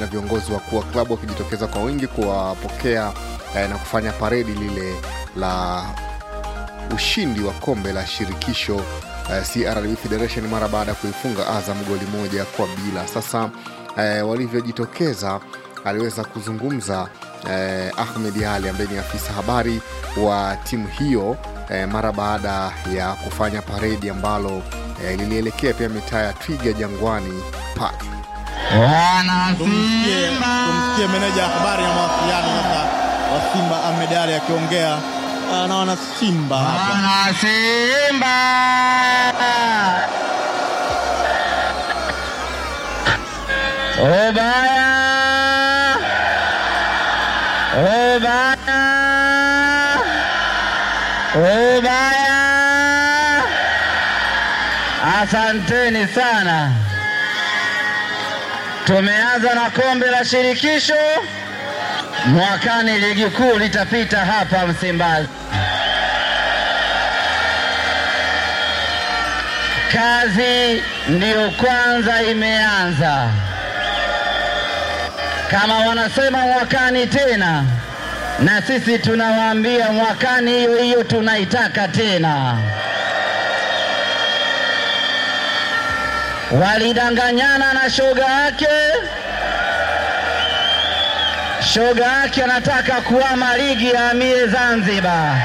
na viongozi wakuu wa klabu wakijitokeza kwa wingi kuwapokea eh, na kufanya paredi lile la ushindi wa kombe la shirikisho eh, CRDB Federation mara baada ya kuifunga Azam goli moja kwa bila. Sasa eh, walivyojitokeza aliweza kuzungumza eh, Ahmed Ali ambaye ni afisa habari wa timu hiyo eh, mara baada ya kufanya paredi ambalo eh, lilielekea pia mitaa ya Twiga Jangwani Park. Tumsikie tumsikie meneja ya habari na mawasiliano sasa wa Simba Ahmed Ali akiongea ah, na wana Simba hapa. Wana Simba Ubaya Ubaya Ubaya Asanteni sana. Tumeanza na kombe la shirikisho, mwakani ligi kuu litapita hapa Msimbazi. Kazi ndiyo kwanza imeanza. Kama wanasema mwakani tena, na sisi tunawaambia mwakani hiyo hiyo tunaitaka tena. Walidanganyana na shoga yake, shoga yake anataka kuama ligi ya amie Zanzibar.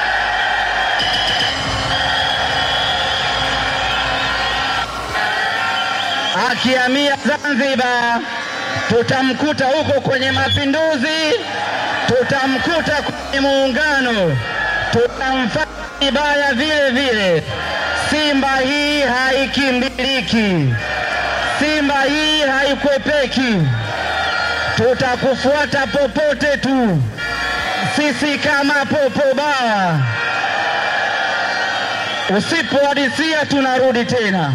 akihamia Zanzibar, tutamkuta huko kwenye mapinduzi, tutamkuta kwenye muungano, tutamfanya vibaya vile vile. Simba hii haikimbiliki, Simba hii haikwepeki, tutakufuata popote tu, sisi kama popo bawa. Usipohadisia tunarudi tena.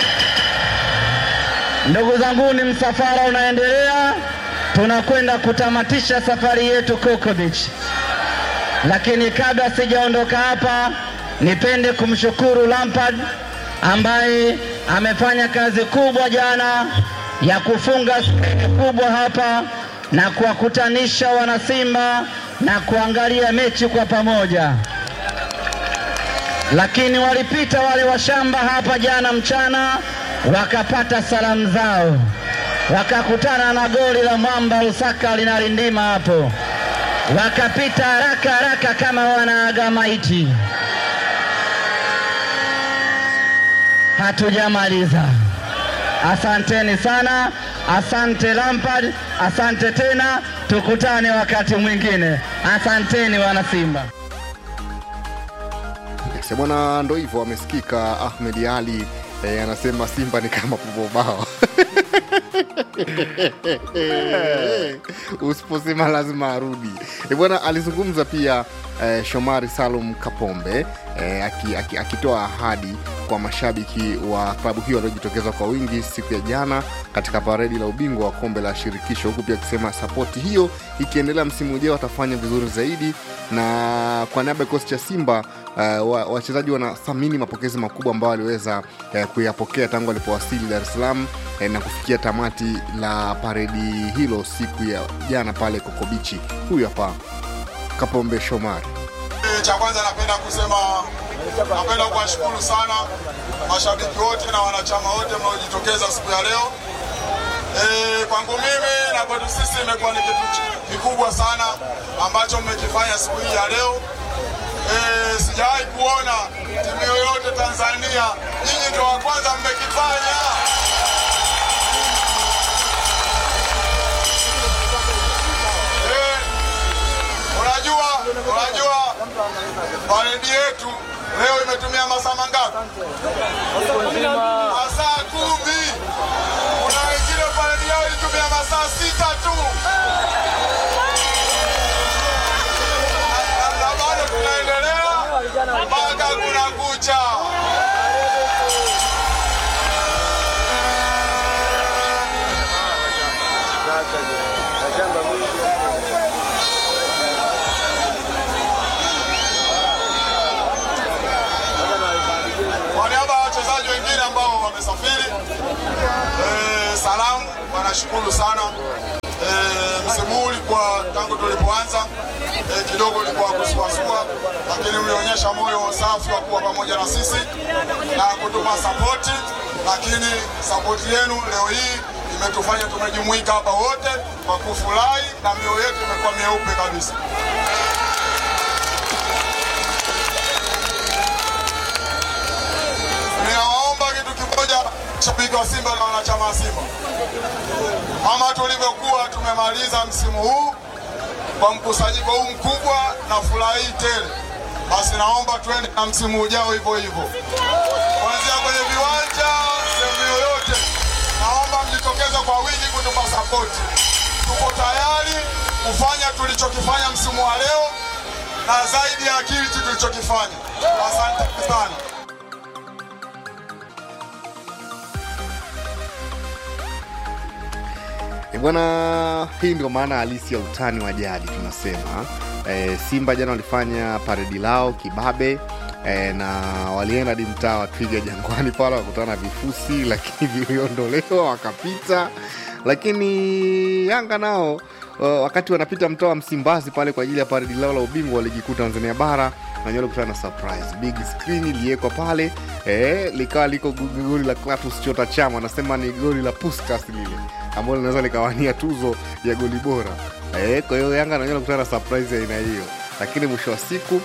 Ndugu zangu, ni msafara unaendelea, tunakwenda kutamatisha safari yetu Coco Beach. Lakini kabla sijaondoka hapa, nipende kumshukuru Lampard ambaye amefanya kazi kubwa jana ya kufunga skrini kubwa hapa na kuwakutanisha wanasimba na kuangalia mechi kwa pamoja lakini walipita wale washamba hapa jana mchana wakapata salamu zao, wakakutana na goli la mwamba Lusaka linalindima hapo, wakapita haraka haraka kama wanaaga maiti. Hatujamaliza. Asanteni sana, asante Lampard, asante tena, tukutane wakati mwingine. Asanteni wana Simba. Yes, bwana, ndo hivyo amesikika Ahmed Ali eh, anasema Simba ni kama popobao usiposema lazima arudi. Eh, bwana alizungumza pia eh, Shomari Salum Kapombe eh, aki- aki- akitoa ahadi kwa mashabiki wa klabu hiyo waliojitokeza kwa wingi siku ya jana katika paredi la ubingwa wa kombe la shirikisho, huku pia akisema sapoti hiyo ikiendelea msimu ujao watafanya vizuri zaidi, na kwa niaba ya kikosi cha Simba uh, wa- wachezaji wanathamini mapokezi makubwa ambayo waliweza uh, kuyapokea tangu walipowasili Dar es Salaam eh, na kufikia tamati la paredi hilo siku ya jana pale Kokobichi. Huyu hapa Kapombe Shomari. Cha kwanza napenda kusema, napenda kuwashukuru sana mashabiki wote na wanachama wote mnaojitokeza siku ya leo. E, kwangu mimi na kwetu sisi imekuwa ni kitu ch- kikubwa sana ambacho mmekifanya siku hii ya leo. E, sijawahi kuona timu yoyote Tanzania, nyinyi ndio wa kwanza mmekifanya. Eh, Unajua, unajua paredi yetu leo imetumia masaa mangapi? Masaa kumi. Kuna wengine paredi yao ilitumia masaa sita tu, Na- na bado tunaendelea mpaka kuna kucha. Kwa niaba ya wachezaji wengine ambao wamesafiri, eh, salamu, wanashukuru sana tangu tulipoanza eh, kidogo ilikuwa kusuasua, lakini mlionyesha moyo safi wa kuwa pamoja na sisi na kutupa sapoti, lakini sapoti yenu leo hii imetufanya tumejumuika hapa wote kwa kufurahi na mioyo yetu imekuwa meupe kabisa. Ninawaomba kitu kimoja, shabiki wa Simba na wanachama wa Simba, kama tulivyokuwa tumemaliza msimu huu kwa mkusanyiko huu mkubwa na furaha hii tele, basi naomba tuende na msimu ujao hivyo hivyo, kuanzia kwenye viwanja, sehemu yoyote. Naomba mjitokeze kwa wingi kutupa sapoti. Tuko tayari kufanya tulichokifanya msimu wa leo na zaidi ya kile tulichokifanya. Asante sana. E bwana, hii ndio maana halisi ya utani wa jadi tunasema. E, Simba jana walifanya paredi lao kibabe e, na walienda hadi mtaa wa Twiga Jangwani pale wakutana na vifusi, lakini viliondolewa wakapita. Lakini Yanga nao uh, wakati wanapita mtaa wa Msimbazi pale kwa ajili ya paredi lao la ubingwa wa ligi kuu Tanzania bara na nywele kutana na surprise big screen iliwekwa pale eh, likawa liko gu- goli la Clatous Chota Chama, anasema ni goli la Puskas lile ambalo linaweza likawania tuzo ya goli bora eh, kwa hiyo Yanga na nywele kutana na surprise ya aina hiyo, lakini mwisho wa siku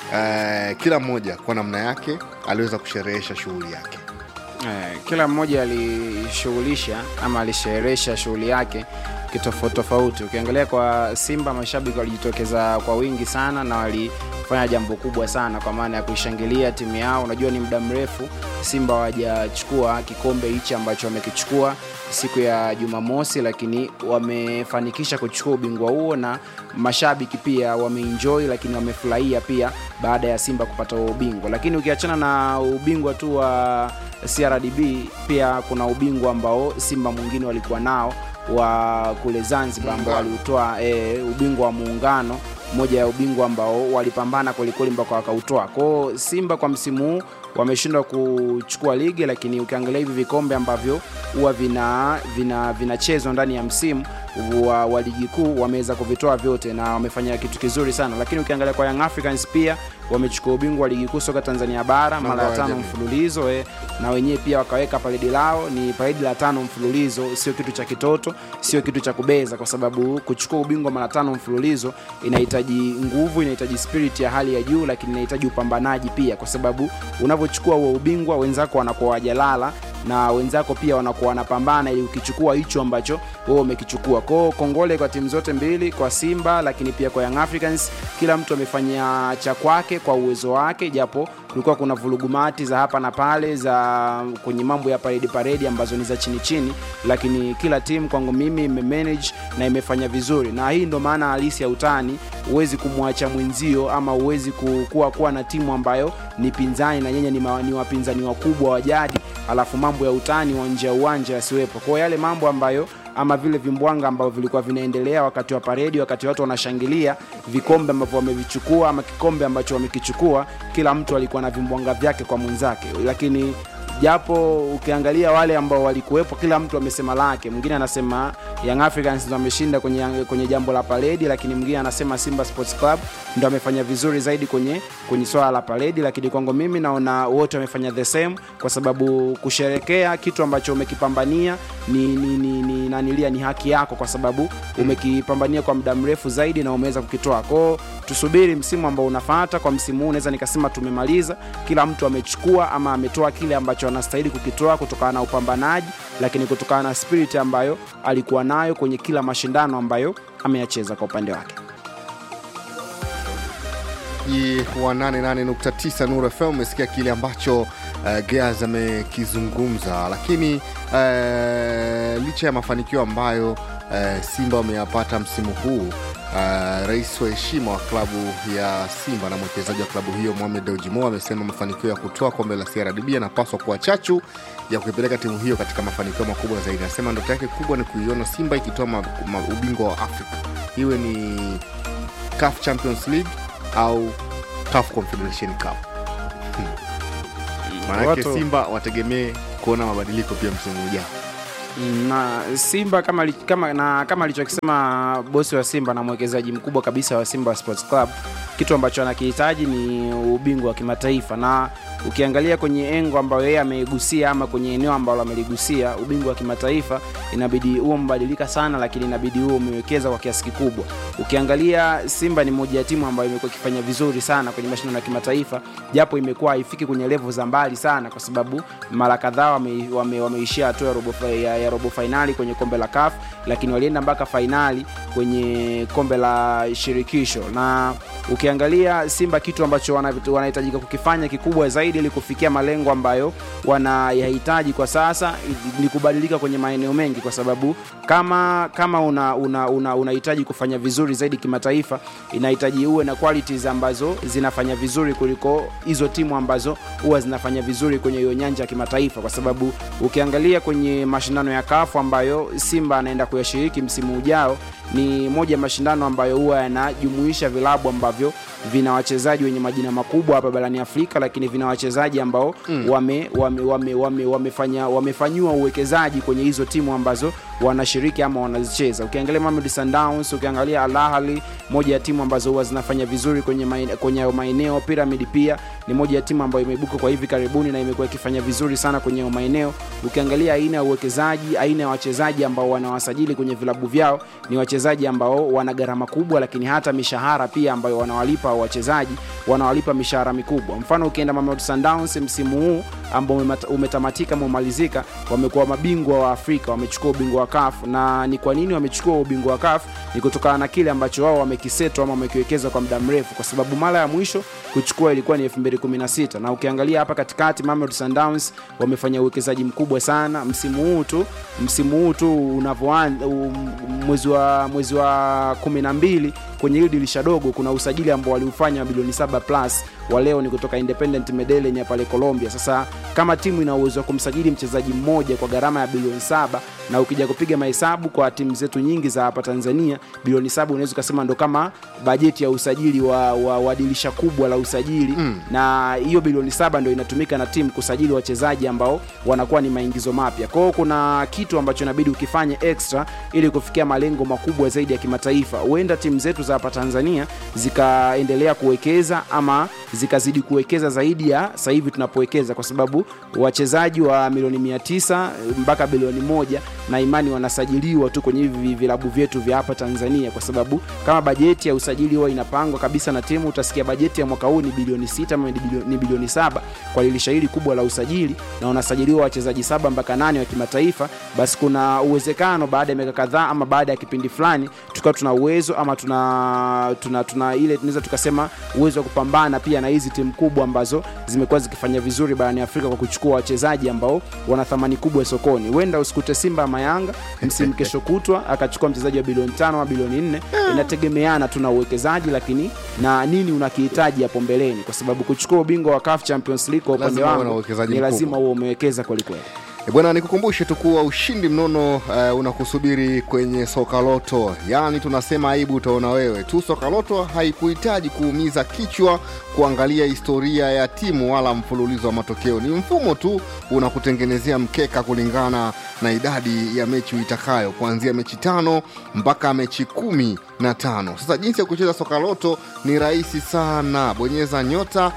eh, kila mmoja kwa namna yake aliweza kusherehesha shughuli yake. Eh, kila mmoja alishughulisha ama alisherehesha shughuli yake kitofauti tofauti. Ukiangalia kwa Simba, mashabiki walijitokeza kwa wingi sana na walifanya jambo kubwa sana kwa maana ya kuishangilia timu yao. Unajua ni muda mrefu Simba hawajachukua kikombe hichi ambacho wamekichukua siku ya Jumamosi, lakini wamefanikisha kuchukua ubingwa huo na mashabiki pia wameenjoy, lakini wamefurahia pia baada ya Simba kupata huo ubingwa. Lakini ukiachana na ubingwa tu wa CRDB, pia kuna ubingwa ambao Simba mwingine walikuwa nao wa kule Zanzibar ambao waliutoa e, ubingwa wa muungano moja ya ubingwa ambao walipambana kwelikweli mpaka wakautoa. Kwao Simba kwa msimu huu wameshindwa kuchukua ligi, lakini ukiangalia hivi vikombe ambavyo huwa vina vina vinachezwa ndani ya msimu wa, wa ligi kuu wameweza kuvitoa vyote na wamefanya kitu kizuri sana. Lakini ukiangalia kwa Young Africans pia wamechukua ubingwa wa ligi kuu soka Tanzania bara mara ya ya tano jamii. mfululizo eh, na wenyewe pia wakaweka paredi lao, ni paredi la tano mfululizo. Sio kitu cha kitoto, sio kitu cha kubeza, kwa sababu kuchukua ubingwa mara tano mfululizo inahitaji nguvu, inahitaji spirit ya hali ya juu, lakini inahitaji upambanaji pia, kwa sababu unavyochukua huo ubingwa wenzako wanakuwa wajalala na wenzako pia wanakuwa wanapambana ili ukichukua hicho ambacho wewe umekichukua. Kwao kongole kwa timu zote mbili, kwa Simba lakini pia kwa Young Africans. Kila mtu amefanya cha kwake kwa uwezo wake, japo kulikuwa kuna vulugumati za hapa na pale za kwenye mambo ya paredi paredi ambazo ni za chini chini, lakini kila timu kwangu mimi imemanage na imefanya vizuri, na hii ndo maana halisi ya utani. Huwezi kumwacha mwenzio ama huwezi ku- kuwa kuwa na timu ambayo ni pinzani na nyenye ni, ma- ni wapinzani wakubwa wa jadi, alafu mambo ya utani wa nje ya uwanja yasiwepo. Kwa hiyo yale mambo ambayo ama vile vimbwanga ambavyo vilikuwa vinaendelea wakati wa paredi, wakati watu wanashangilia vikombe ambavyo wamevichukua ama kikombe ambacho wamekichukua, kila mtu alikuwa na vimbwanga vyake kwa mwenzake, lakini japo ukiangalia wale ambao walikuwepo, kila mtu amesema lake. Mwingine anasema Young Africans ndo ameshinda kwenye, kwenye jambo la paredi, lakini mwingine anasema Simba Sports Club ndo amefanya vizuri zaidi kwenye, kwenye swala la paredi. Lakini kwangu mimi naona wote wamefanya the same, kwa sababu kusherekea kitu ambacho umekipambania ni, ni, ni, ni, nanilia ni haki yako, kwa sababu umekipambania kwa muda mrefu zaidi na umeweza kukitoa kwao. Tusubiri msimu ambao unafuata. Kwa msimu huu naweza nikasema tumemaliza, kila mtu amechukua ama ametoa kile ambacho anastahili kukitoa kutokana na upambanaji, lakini kutokana na spirit ambayo alikuwa nayo kwenye kila mashindano ambayo ameyacheza kwa upande wake. msikilizaji wa 88.9 Nuru FM umesikia kile ambacho uh, Gears amekizungumza, lakini uh, licha ya mafanikio ambayo uh, Simba wameyapata msimu huu Uh, rais wa heshima wa klabu ya Simba na mwekezaji wa klabu hiyo Mohamed Dewji Mo amesema mafanikio ya kutoa kombe la CRDB yanapaswa kuwa chachu ya kuipeleka timu hiyo katika mafanikio makubwa zaidi. Anasema ndoto yake kubwa ni kuiona Simba ikitoa ma- ma- ubingwa wa Afrika, iwe ni CAF Champions League au CAF Confederation Cup. Hmm. Maanake Watu- Simba wategemee kuona mabadiliko pia msimu ujao. Mm, na Simba kama, li- kama, na kama alichokisema bosi wa Simba na mwekezaji mkubwa kabisa wa Simba Sports Club, kitu ambacho anakihitaji ni ubingwa wa kimataifa, na ukiangalia kwenye engo ambayo yeye ameigusia ama kwenye eneo ambalo ameligusia ubingwa wa kimataifa, inabidi huo mbadilika sana, lakini inabidi huo umewekeza kwa kiasi kikubwa. Ukiangalia Simba ni moja ya timu ambayo imekuwa ikifanya vizuri sana kwenye mashindano ya kimataifa, japo imekuwa haifiki kwenye level za mbali sana, kwa sababu mara kadhaa wame, wame, wameishia hatua ya robo, fi- ya, ya robo fainali kwenye kombe la CAF, lakini walienda mpaka fainali kwenye kombe la shirikisho na ukiangalia Simba kitu ambacho wana- wanahitajika kukifanya kikubwa zaidi ili kufikia malengo ambayo wanayahitaji kwa sasa ni kubadilika kwenye maeneo mengi, kwa sababu kama kama una una, una, unahitaji kufanya vizuri zaidi kimataifa, inahitaji uwe na qualities ambazo zinafanya vizuri kuliko hizo timu ambazo huwa zinafanya vizuri kwenye hiyo nyanja ya kimataifa, kwa sababu ukiangalia kwenye mashindano ya kafu ambayo Simba anaenda kuyashiriki msimu ujao ni moja ya mashindano ambayo huwa yanajumuisha vilabu ambavyo vina wachezaji wenye majina makubwa hapa barani Afrika, lakini vina wachezaji ambao mm. wame, wame, wame, wame, wamefanya wamefanyiwa uwekezaji kwenye hizo timu ambazo wanashiriki ama wanazicheza. Ukiangalia Mamelodi Sundowns, ukiangalia Al Ahly, moja ya timu ambazo huwa zinafanya vizuri kwenye maeneo, kwenye maeneo. Pyramid pia ni moja ya timu ambayo imeibuka kwa hivi karibuni na imekuwa ikifanya vizuri sana kwenye maeneo. Ukiangalia aina ya uwekezaji, aina ya wachezaji ambao wanawasajili kwenye vilabu vyao ni wachezaji ambao wana gharama kubwa, lakini hata mishahara pia ambayo wanawalipa wachezaji wanawalipa mishahara mikubwa. Mfano ukienda Mamelodi Sundowns msimu huu ambao umemata- umetamatika umemalizika, wamekuwa mabingwa wa Afrika, wamechukua ubingwa wa CAF. Na ni kwa nini wamechukua ubingwa wa CAF? Ni kutokana na kile ambacho wao wamekiseto ama wamekiwekeza kwa muda mrefu, kwa sababu mara ya mwisho kuchukua ilikuwa ni 2016 na ukiangalia hapa katikati Mamelodi Sundowns wamefanya uwekezaji mkubwa sana msimu huu tu msimu huu tu unavyoanza um, mwezi wa mwezi wa 12 kwenye hili dirisha dogo kuna usajili ambao waliufanya wa bilioni 7 plus wa leo ni kutoka Independent Medellin ya pale Colombia. Sasa kama timu ina uwezo wa kumsajili mchezaji mmoja kwa gharama ya bilioni saba na ukija kupiga mahesabu kwa timu zetu nyingi za hapa Tanzania, bilioni saba unaweza ukasema ndo kama bajeti ya usajili wa, wa, wa dirisha kubwa la usajili mm. na hiyo bilioni saba ndo inatumika na timu kusajili wachezaji ambao wanakuwa ni maingizo mapya. Kwa hiyo kuna kitu ambacho inabidi ukifanye extra ili kufikia malengo makubwa zaidi ya kimataifa. Huenda timu zetu za hapa Tanzania zikaendelea kuwekeza ama zikazidi kuwekeza zaidi ya sasa hivi tunapowekeza, kwa sababu wachezaji wa milioni mia tisa mpaka bilioni moja na imani wanasajiliwa tu kwenye hivi vilabu vyetu vya hapa Tanzania, kwa sababu kama bajeti ya usajili huwa inapangwa kabisa na timu, utasikia bajeti ya mwaka huu ni bilioni sita ama ni bilioni- ni bilioni saba kwa dirisha hili kubwa la usajili, na wanasajiliwa wachezaji saba mpaka nane wa kimataifa, basi kuna uwezekano baada ya miaka kadhaa ama baada ya kipindi fulani tukawa tuna uwezo ama tuna, tuna, tuna ile tunaweza tukasema uwezo wa kupambana pia na hizi timu kubwa ambazo zimekuwa zikifanya vizuri barani Afrika kwa kuchukua wachezaji ambao wana thamani kubwa sokoni. Huenda usikute Simba ama Yanga msimu kesho kutwa akachukua mchezaji wa bilioni tano ama bilioni nne. Inategemeana tu na uwekezaji, lakini na nini unakihitaji hapo mbeleni, kwa sababu kuchukua ubingwa wa CAF Champions League kwa upande Lazima uwe na wangu uwekezaji ni mkubwa. lazima uwe umewekeza kwelikweli. E bwana, nikukumbushe tu kuwa ushindi mnono uh, unakusubiri kwenye Sokaloto. Yaani tunasema aibu utaona wewe tu. Sokaloto haikuhitaji kuumiza kichwa kuangalia historia ya timu wala mfululizo wa matokeo. Ni mfumo tu unakutengenezea mkeka kulingana na idadi ya mechi uitakayo, kuanzia mechi tano mpaka mechi kumi na tano. Sasa jinsi ya kucheza Sokaloto ni rahisi sana. Bonyeza nyota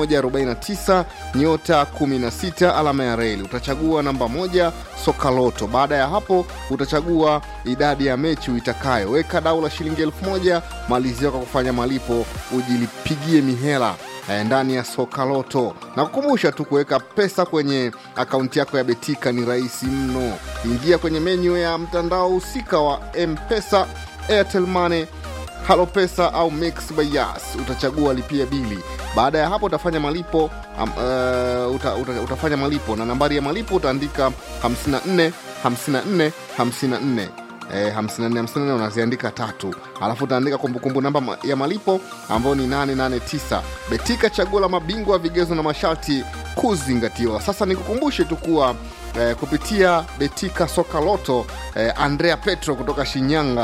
149 nyota 16 alama ya reli, utachagua namba moja Sokaloto. Baada ya hapo utachagua idadi ya mechi uitakayo, weka dau la shilingi elfu moja malizia kwa kufanya malipo, ujilipigie mihela eh, ndani ya Sokaloto na kukumbusha tu kuweka pesa kwenye akaunti yako ya Betika ni rahisi mno. Ingia kwenye menyu ya mtandao husika wa M-Pesa, Airtel Money Halo Pesa au Mix by Yas, utachagua lipia bili. Baada ya hapo utafanya malipo um, uh, uta, uta, utafanya malipo na nambari ya malipo utaandika 54 54 54 Eh, 54 54 unaziandika tatu, alafu utaandika kumbukumbu namba ma- ya malipo ambayo ni 889. Betika, chaguo la mabingwa, vigezo na masharti kuzingatiwa. Sasa nikukumbushe tu kuwa eh, kupitia Betika Soka Loto eh, Andrea Petro kutoka Shinyanga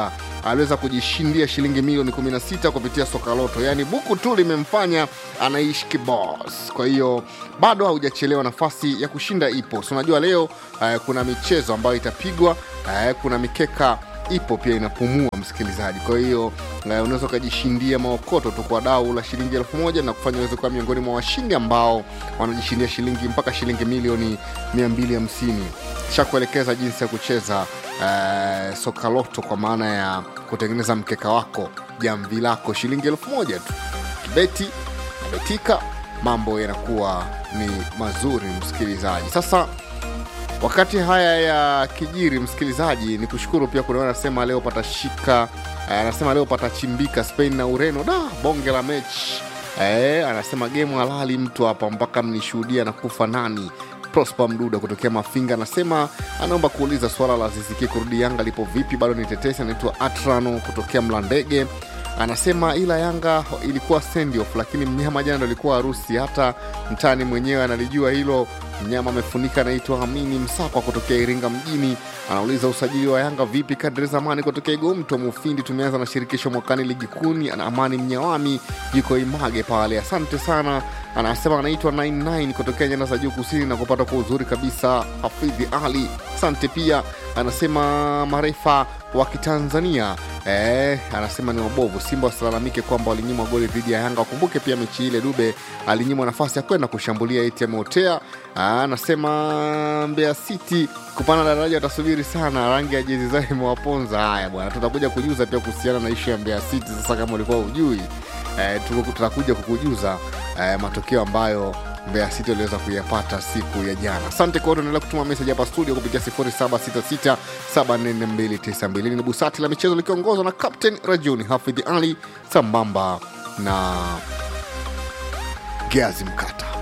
aliweza kujishindia shilingi milioni 16 kupitia soka loto yaani buku tu limemfanya anaishi kibos kwa hiyo bado haujachelewa nafasi ya kushinda ipo so unajua leo eh, kuna michezo ambayo itapigwa eh, kuna mikeka ipo pia inapumua msikilizaji kwa hiyo eh, unaweza ukajishindia maokoto tu kwa dau la shilingi elfu moja na kufanya uweze kuwa miongoni mwa washindi ambao wanajishindia shilingi mpaka shilingi milioni 250 shakuelekeza jinsi ya kucheza eh, soka loto kwa maana ya kutengeneza mkeka wako jamvi lako shilingi elfu moja tu kibeti nabetika mambo yanakuwa ni mazuri msikilizaji sasa wakati haya ya kijiri msikilizaji ni kushukuru pia kuna anasema leo patashika eh, anasema leo patachimbika spain na ureno da bonge la mechi eh, anasema gemu halali mtu hapa mpaka mnishuhudia na kufa nani prosper mduda kutokea mafinga anasema anaomba kuuliza swala la ziziki kurudi yanga lipo vipi bado ni tetesi anaitwa atrano kutokea mlandege anasema ila yanga ilikuwa send off lakini mnyama jana ndo ilikuwa harusi hata mtani mwenyewe analijua hilo mnyama amefunika anaitwa amini msakwa kutokea iringa mjini anauliza usajili wa yanga vipi kadri zamani kutokea igomto mufindi tumeanza na shirikisho mwakani ligi kuni ana amani mnyawami yuko image pale asante sana anasema anaitwa 99 kutokea nyanda za juu kusini na kupata kwa uzuri kabisa hafidhi ali asante pia anasema marefa wa kitanzania Eh, anasema ni wabovu simba wasilalamike kwamba walinyimwa goli dhidi ya yanga wakumbuke pia mechi ile dube alinyimwa nafasi ya kwenda kushambulia eti ameotea Ah, anasema mbeya city kupanda daraja watasubiri sana rangi ya jezi zao imewaponza haya bwana tutakuja kujuza pia kuhusiana na ishu ya mbeya city sasa kama ulikuwa ujui eh, tuko- tutakuja kukujuza eh, matokeo ambayo Mbeya City waliweza kuyapata siku ya jana. Asante kwa wote, endelea kutuma message hapa studio kupitia 0766744292. Ni busati la michezo likiongozwa na Captain Rajuni Hafidh Ali sambamba na Geazi Mkata.